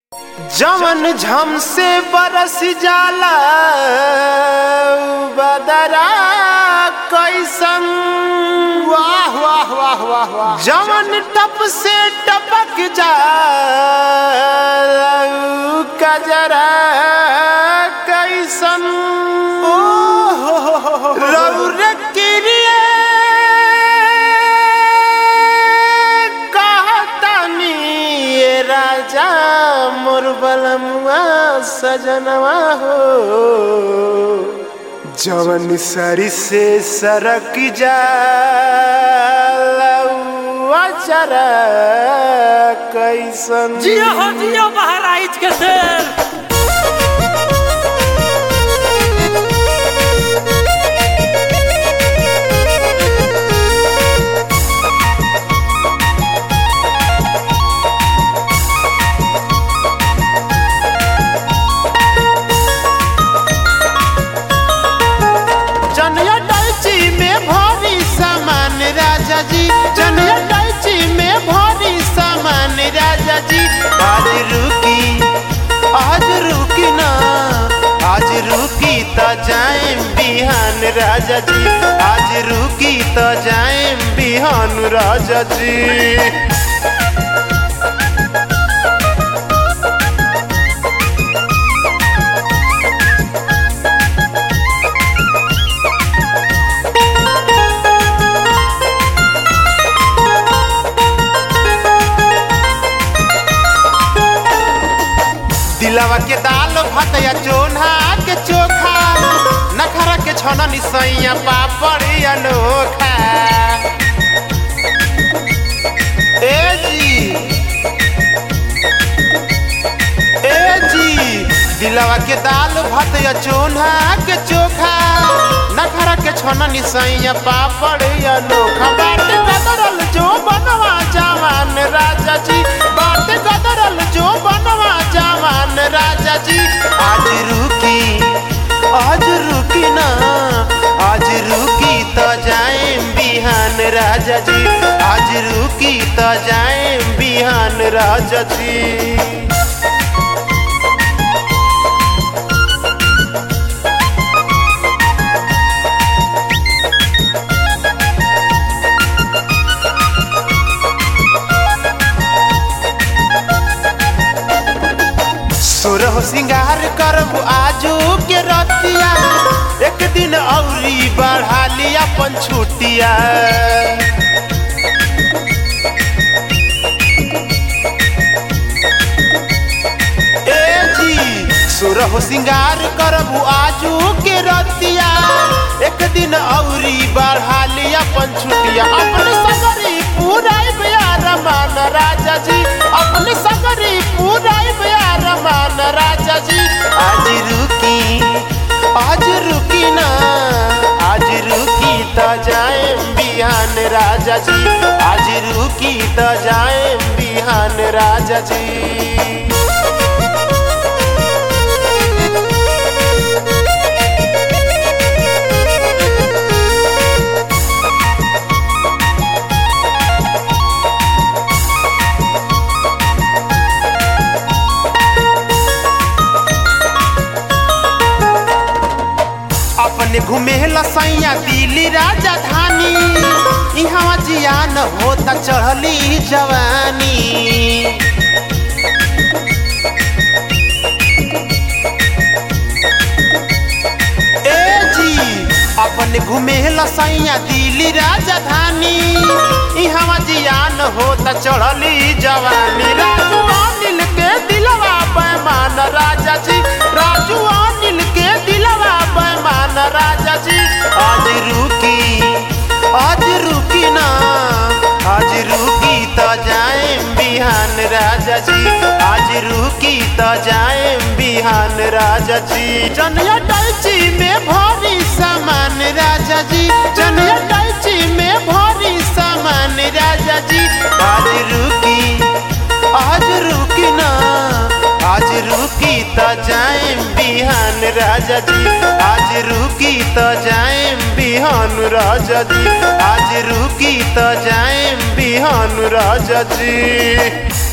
जवन झम से बरस जाला बदरा कैसन वाह वाह वाह वाह वाह जवन टप से टपक जाला कजरा कैसन ओ हो हो हो हो हो। रौर किरिए कहतनी ये राजा मोर बलमुआ सजनवा हो जवन सरी से सरक जा चरा कैसन जियो हो जियो बहराइच के शेर जनिया डैची में भरी सामान राजा जी जनिया डैची में भरी सामान राजा जी आज रुकी आज रुकी ना आज रुकी तो जाएम बिहान राजा जी आज रुकी तो जाएम बिहान राजा जी दिलवा के दाल भात या चोन्हा के चोखा नखरा के छना निसैया पापड़ अनोखा ए जी ए जी दिलवा के दाल भात या चोन्हा के चोखा नखरा के छना निसैया पापड़ अनोखा बाटे गदरल जो बनवा जवान राजा जी बाटे गदरल जो बनवा जवान राजा जी आज रुकी आज रुकी ना आज रुकी तो जाएम बिहान राजा जी आज रुकी तो जाएम बिहान राजा जी सुरह सिंगार करब आजू के रतिया एक दिन औरी बढ़ा लिया अपन छुटिया ए जी सुरह सिंगार करब आजू के रतिया एक दिन औरी बढ़ा लिया अपन छुटिया अपने सगरी पूराई बियार मान राजा जी अपने सगरी पूराई बियार मान राजा जी आज रुकी आज रुकी ना आज रुकी तो जाए बिहान राजा जी आज रुकी तो जाए बिहान राजा जी अपने घूमे लसैया दिल्ली राजधानी इहाँ जियान होता चढ़ली जवानी ए जी अपने घूमे लसैया दिल्ली राजधानी इहाँ जियान होता चढ़ली जवानी राजू अनिल के दिलवा पैमान राजा जी राजू अनिल के दिलवा पैमान राजा जी आज रुकी आज रुकी ना आज रुकी तो जाए बिहान राजा जी आज रुकी तो जाए बिहान राजा जी जनिया डैची में भरी सामान राजा जी जनिया डैची में भरी सामान राजा जी आज रुकी आज रुकी ना आज रुकी तो जाए बिहान राजा जी आज रुकी तो जाए बिहान राजा जी आज रुकी तो जाए बिहान राजा जी